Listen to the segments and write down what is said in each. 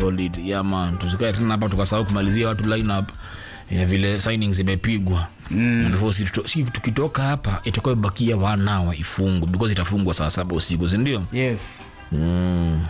solid yeah man tusikae tena hapa tukasahau kumalizia watu lineup ya vile signings imepigwa mm. before si, si tukitoka hapa itakuwa ibakia wanawa ifungwe because itafungwa saa saba usiku sindio yes Mm.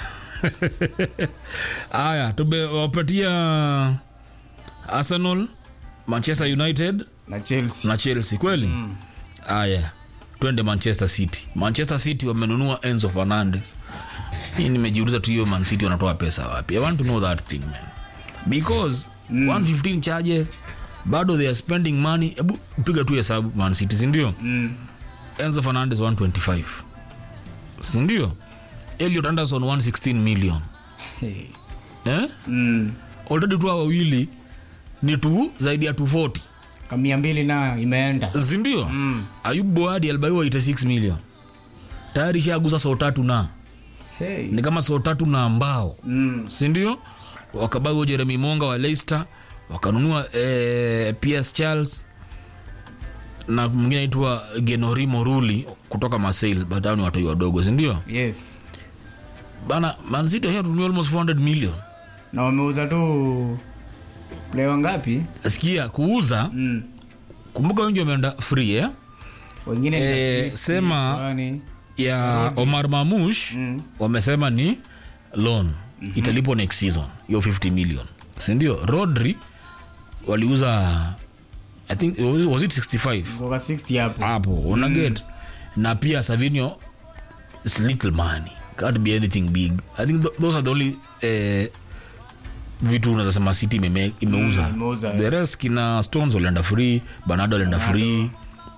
aya tumewapatia arsenal manchester united na chelsea na chelsea kweli aya twende manchester city manchester city wamenunua enzo fernandes hii nimejiuliza tu hiyo man city wanatoa pesa wapi i want to know that thing man because 115 charges bado they are spending money hebu piga tu hesabu man city sindio mm. enzo fernandes 125 sindio eliot anderson 116 million hey. eh? mm. already tu hawa wawili ni tu zaidi ya 240 kamia mbili nayo imeenda sindio mm. ayub boadi albaiwa 86 million tayari shaguza soo tatu na hey. ni kama soo tatu na mbao mm. sindio wakabaiwa jeremy monga wa leicester wakanunua eh, ps charles na mwingine aitwa genori moruli kutoka masail but hao ni watoi wadogo sindio yes bana mancity washatumia almost 400 million na wameuza tu plewa ngapi sikia kuuza mm. kumbuka wengi wameenda free eh? wengine ni Eh, rafiki, sema- fulani. ya omar mamush Mm. wamesema ni loan mm-hmm. italipwa next season hiyo 50 million sindio rodri waliuza i think was it 65 Kutoka 60 hapo hapo una get na pia savinio is little money can't be anything big i think th those are the only eh, vitu unazasema city imeme- imeuza Mm, imeuza, the rest kina stones walienda free banado walienda free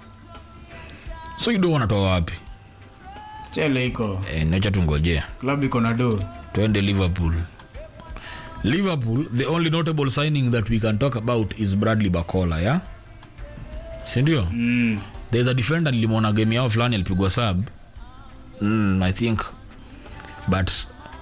so ido wanatoa wapi chele iko eh, nacha tungojea club iko na do twende liverpool liverpool the only notable signing that we can talk about is bradley bacola yeah sindio mm. there's a defender nilimwona game yao fulani alipigwa sub mm, i think but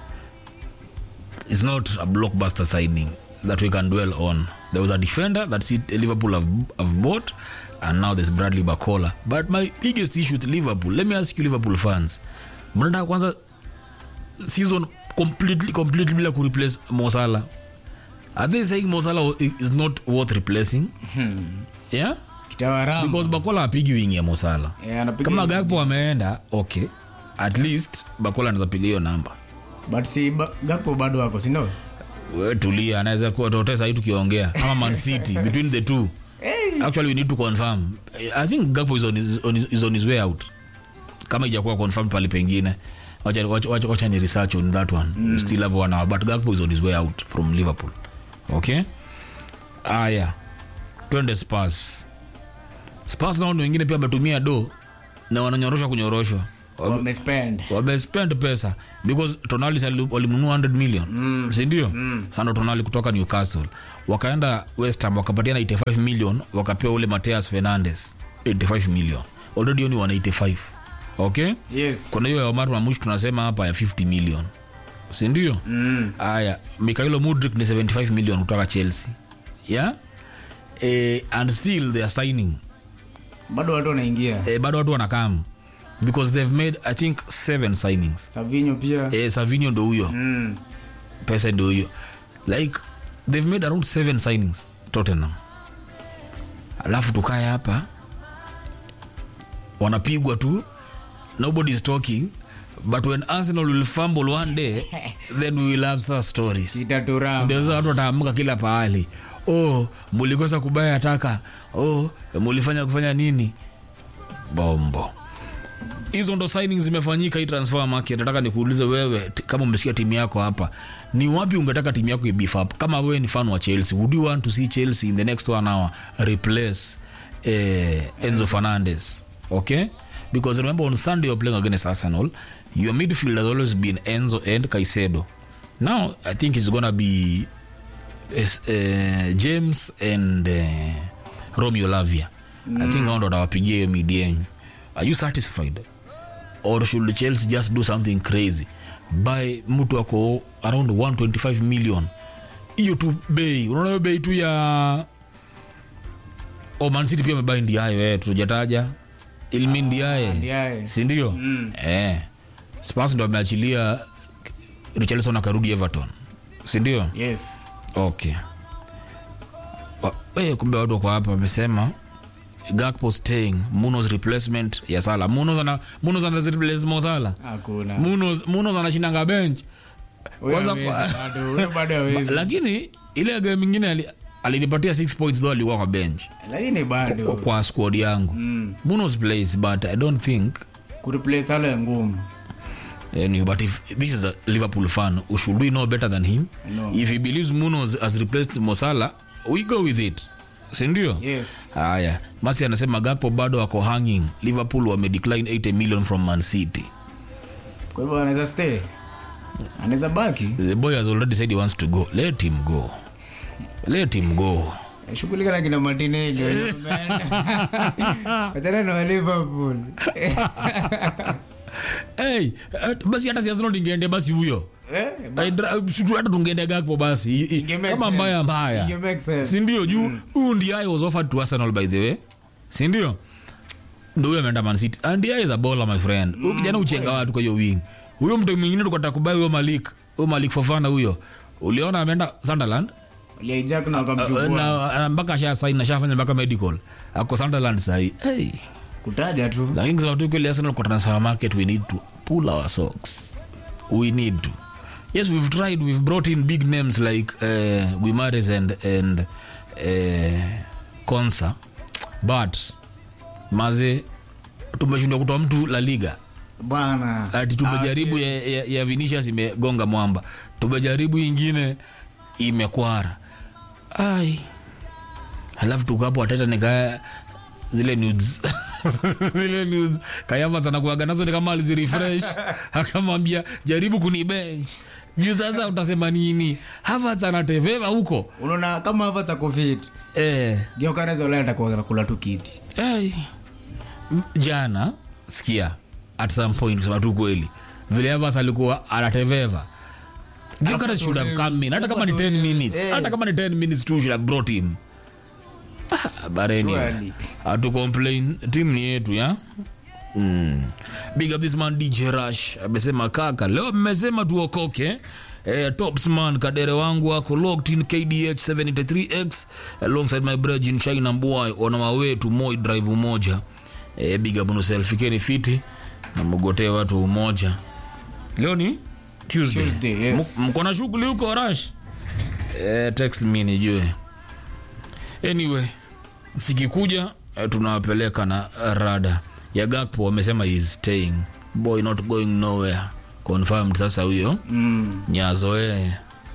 it's not a blockbuster signing that we can dwell on there was a defender that City- liverpool have, have bought and now there's bradley bacola but my biggest issue with liverpool let me ask you liverpool fans mnataka kwanza season completely completely bila kureplace mosala are they saying mosala is not worth replacing yeah kitawaramu because bakola apigi wingi ya mosala Eh, anapiga kama gakpo ameenda okay at least bakola anaweza piga hiyo namba but si ba- gapo bado wako sindo we tulia anaweza kuwa tote sahii tukiongea ama man city between the two hey. actually we need to confirm i think gakpo is on his, on his, is on his way out kama ijakuwa confirm pale pengine wacha, wacha, wacha, wacha ni research on that one mm. still have one hour but gakpo is on his way out from liverpool okay aya twende spars spars nao ni wengine pia wametumia do na wananyoroshwa kunyoroshwa Wame- wamespend wamespend pesa because tonali sali- walimnunua 100 million mm. sindio mm. sando tonali kutoka newcastle wakaenda westham wakapatiana 85 million wakapewa ule mateas fernandes 85 million already oni 185 okay yes kuna hiyo ya omar mamush tunasema hapa ya 50 million sindio mm. aya mikailo mudrik ni 75 million kutoka chelsea yeah eh, and still they are signing bado watu wanaingia eh, bado watu wanakam because they've made i think seven signings savinyo pia eh, savinio ndo huyo mm. pesa ndo hiyo like they've made around seven signings tottenham alafu tukae hapa wanapigwa tu nobody is talking but when arsenal will fumble one day then we will have such stories itaturama ndio sasa watu wataamka kila pahali oh mulikosa kubaya taka oh mulifanya kufanya nini bombo hizo ndo signings zimefanyika hii transfer market nataka nikuulize wewe t- kama umesikia timu yako hapa ni wapi ungetaka timu yako ibif up kama wewe ni fan wa chelsea would you want to see chelsea in the next one hour replace eh, enzo fernandes okay because remember on sunday you're playing against arsenal your midfield has always been enzo and caicedo now i think it's gonna be es- eh, james and eh, romeo lavia i think hao ndo watawapigia hiyo mid yenyu are you satisfied or should chelsea just do something crazy buy mtu ako around 125 million hiyo tu bei unaona hiyo bei tu ya oh, Man City pia amebai ndiayo eh, tujataja ilmi ndiaye Ndiaye. sindio Mm. eh. spars ndo ameachilia richarlison akarudi everton sindio yes okay Wa- eh, kumbe watu wako hapa wamesema gakpo staying munos replacement ya sala munos ana munos ana replace mo sala hakuna munos munos anashindanga bench Huyo kwanza hawezi kwa- bado, huyo bado hawezi. lakini ile game ingine ali- alinipatia 6 points though alikuwa kwa bench lakini kwa, bado kwa squad yangu Mm. munos plays but i don't think kureplace Salah ngumu Anyway, but if this is a Liverpool fan, should we know better than him? No. If he believes Munoz has replaced Mosala, we go with it. Sindio? yes Haya, Masi anasema Gakpo bado ako hanging. Liverpool wame decline 80 million from Man City. kwa hivyo anaweza stay anaweza baki The boy has already said he wants to go. Let him go. Let him go. shughulika na kina Martinelli wenye wameenda. Wachana na wa Liverpool Hey, eh, basi hata si Arsenal ingeende basi huyo. Eh, I dra- situ- hata tungeende Gakpo basi. I- i- Inge make Kama sense. mbaya mbaya. Inge make sense. sindio juu huyu ndiye was offered to arsenal by the way sindio ndo huyo ameenda mancity andia is a baller my friend huyu kijana uchenga watu kwa hiyo wing huyo mtu mwingine tukata kubai huyo malik huyo malik fofana huyo uliona ameenda sunderland walihijack na Uh, wakamchukua na uh, mpaka asha sain ashafanya mpaka medical ako sunderland sahii hey. kutaja tu lakini kusema tu kweli arsenal kwa transfer market we need to pull our socks we need to yes we've tried we've brought in big names like uh, guimares and and uh, consa but maze tumeshindwa kutoa mtu la liga bwana ati tumejaribu Ah, ya, ya, ya vinicius imegonga mwamba tumejaribu ingine imekwara ai halafu tukapo wateta nikaya zile nudes zile nudes kayavas anakuaga nazo ni kama alizirefresh akamwambia jaribu kuni bench juu sasa utasema nini havas anateveva huko si- unaona kama hava za covid eh, geukanaweza ulaya atakuwa anakula tu kiti Ai. M- jana sikia at some point kusema tu kweli vile Evans alikuwa anateveva Gyökeres should have come in hata kama ni 10 minutes Eh. hata kama ni 10 minutes tu should have brought him ah, but anyway Surely. hatu complain team ni yetu ya mm. big up this man dj rush amesema kaka leo mmesema tuokoke Eh, topsman kadere wangu ako locked in kdh 73x alongside my brejin china boy on our way to moi drive umoja eh, big up unuselfikeni fiti na mgotee watu umoja leo ni tuesday, Tuesday, yes. M- mko na shughuli huko rush eh, text me nijue anyway sikikuja eh, tunawapeleka na rada ya gakpo wamesema is staying boy not going nowhere confirmed sasa huyo mm. nyazoee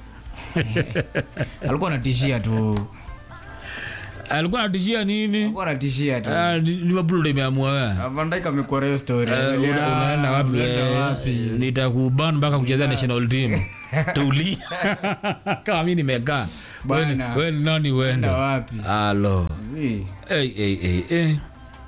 alikuwa anatishia tu alikuwa anatishia nini alikuwa anatishia tu Ah, li- liverpool ndo imeamua wewe Van Dijk amekuwa hiyo story Eh, Angalia, una- unaenda wapi unaenda wewe? wapi? nitakuban mpaka kuchezea national team tulia kama mi nimekaa We ni- Bana. we ni nani uende Unaenda wapi alo Zi. hey, hey, hey, hey.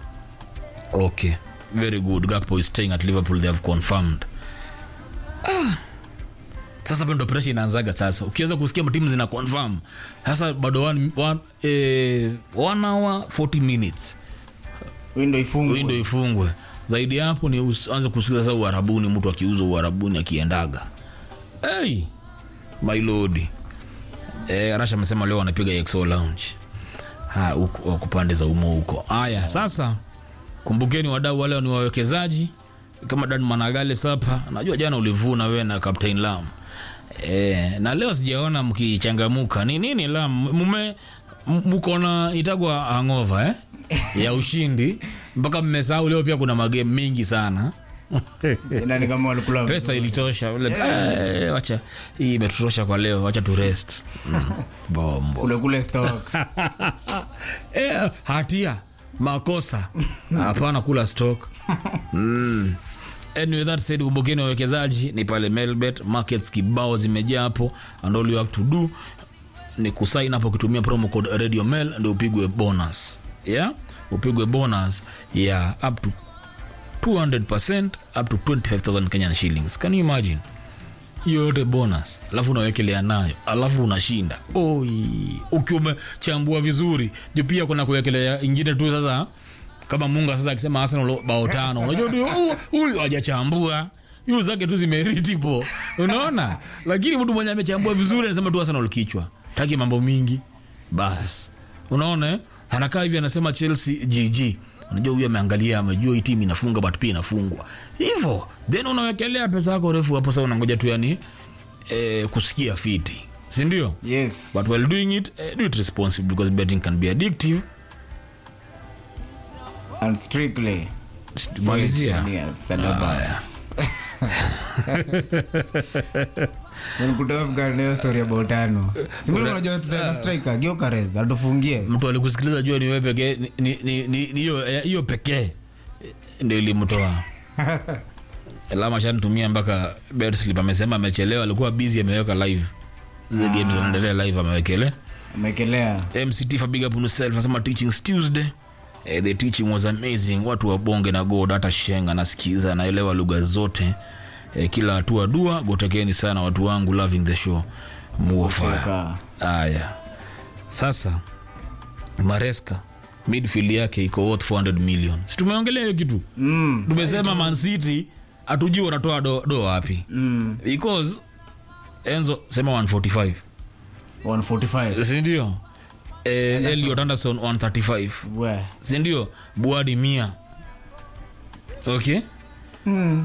okay very good gakpo is staying at liverpool they have confirmed ah. sasa pendo presha inaanzaga sasa ukiweza kusikia timu zina confirm sasa bado one, one, eh, one hour 40 minutes window ifungwe windo ifungwe zaidi ya hapo ni uanze kusikia sasa uharabuni mtu akiuza uharabuni akiendaga hey, my lord eh, arasha amesema leo wanapiga exo lounge Ha, huko wako pande za umo huko haya sasa kumbukeni wadau wale ni wawekezaji kama dan managale sapa najua jana ulivuna wewe na captain lam e, na leo sijaona mkichangamuka ni nini lam mume m- mko na itagwa hangova eh? ya ushindi mpaka mmesahau leo pia kuna magame mingi sana Ila ni kama walikula pesa ilitosha ule eh, wacha hii imetutosha kwa leo wacha tu rest mm. bombo kule kule stock eh, hatia makosa hapana kula stock mm. anyway, that said kumbukeni wawekezaji ni pale melbet markets kibao zimejaa hapo and all you have to do ni kusain hapo ukitumia promo code radio mail ndio upigwe bonus yeah upigwe bonus ya up to 200% up to 25000 kenyan shillings can you imagine hiyo yote bonus alafu unawekelea nayo alafu unashinda Oi, ukiwa umechambua vizuri juu pia kuna kuwekelea ingine tu sasa kama munga sasa akisema arsenal bao tano unajua tu "Oh, huyu hajachambua yu zake tu zimeriti po unaona lakini mtu mwenye amechambua vizuri anasema tu arsenal kichwa taki mambo mingi bas unaona eh? anakaa hivi anasema chelsea gg unajua huyu ameangalia amejua hii timu inafunga but pia inafungwa hivyo then unawekelea pesa yako refu hapo sasa unangoja tu yani eh, kusikia fiti sindio yes but while doing it uh, do it responsibly because betting can be addictive and strictly malizia Yes, Salaba. Haya. Nilikutoa Afghan hiyo story about tano. Si mimi unajua tutaenda striker Gyökeres atufungie. mtu alikusikiliza jua ni wewe pekee ni- ni- ni- ni- ni hiyo eh, hiyo pekee ndio ilimtoa lama shanitumia mpaka betslip amesema amechelewa alikuwa busy ameweka live the games zinaendelea live amewekele Amekelea. mct for big up on yourself anasema teachings tuesday eh, the teaching was amazing watu wabonge na god hata shenga nasikiza naelewa lugha zote eh, kila hatua dua gotekeni sana watu wangu loving the show muofaya Cheka. haya sasa mareska midfield yake iko worth 400 million si tumeongelea hiyo kitu Mm. tumesema mancity hatujui wanatoa do, do wapi Mm. because enzo sema 145 145. sindio eh, eliot anderson 135 We. sindio buadi mia okay Mm.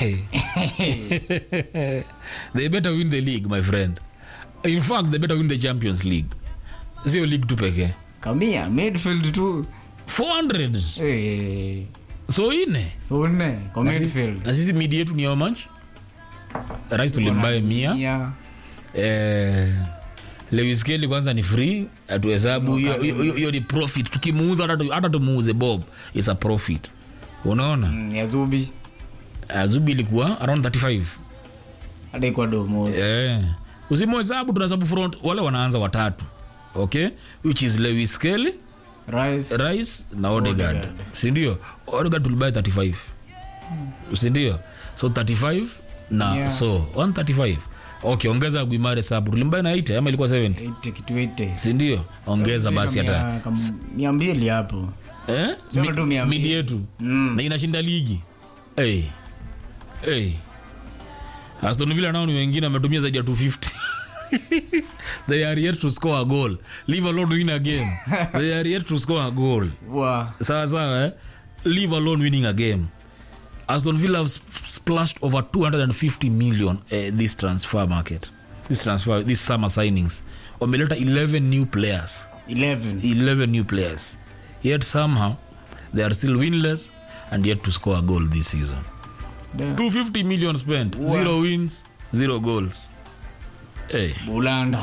they better win the league my friend in fact they better win the champions league sio league tu pekee Kamia midfield tu. 400 Eh. so ine So nne kwa midfield. na sisi midi yetu ni how much rais tulimbaye mia Yeah. eh, lewis kelly kwanza ni free atuhesabu hiyo hiyo- hiyo ni profit tukimuuza hata tu- hata tumuuze bob is a profit unaona Mm, ya Zubi. azubi ilikuwa around 35 Hata iko Domos. eh. usimuhesabu tunahesabu front wale wanaanza watatu okay which is lewis kelly Rice. rice na odegard Odegaard. sindio odegard tulibai 35 sindio so 35 na Yeah. so 135 okay ongeza guimare sabu tulimbai na 80 ama ilikuwa 70 80 kitu 80. sindio ongeza basi hata Mia- kam- mia mbili hapo. eh? Sema tu mia Mi- midi mbili. yetu Mm. na inashinda ligi hey. Hey. aston villa nao ni wengine wametumia zaidi ya 250 they are yet to score a goal leave alone win a game they are yet to score a goal Wa. sawa sawa eh? leave alone winning a game aston villa have sp- splashed over 250 million eh, this transfer market this transfer this summer signings wameleta 11 new players 11. 11 new players yet somehow they are still winless and yet to score a goal this season Damn. 250 million spent Wow. zero wins zero goals hey. Bulanda.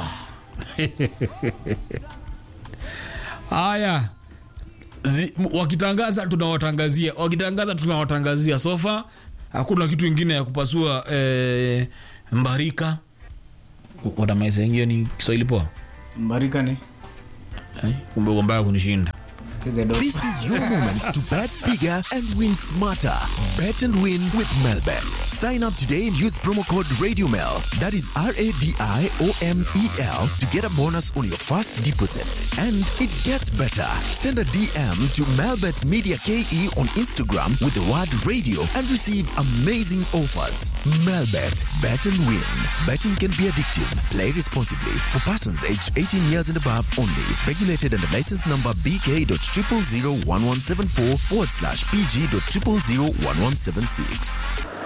haya Zi- m- wakitangaza tunawatangazia wakitangaza tunawatangazia sofa hakuna kitu ingine ya kupasua eh, mbarika watamaisengio ni kiswahili poa Mbarika ni. Eh, kumbe uko mbaya kunishinda Kize do- This is your moment to bet bigger and win smarter. Bet and win with Melbet. Sign up today and use promo code RadioMel. That is R A D I O M E L to get a bonus on your first deposit. And it gets better. Send a DM to Melbet Media KE on Instagram with the word radio and receive amazing offers. Melbet. Bet and win. Betting can be addictive. Play responsibly. For persons aged 18 years and above only. Regulated under license number BK.0001174 forward slash PG.0001176.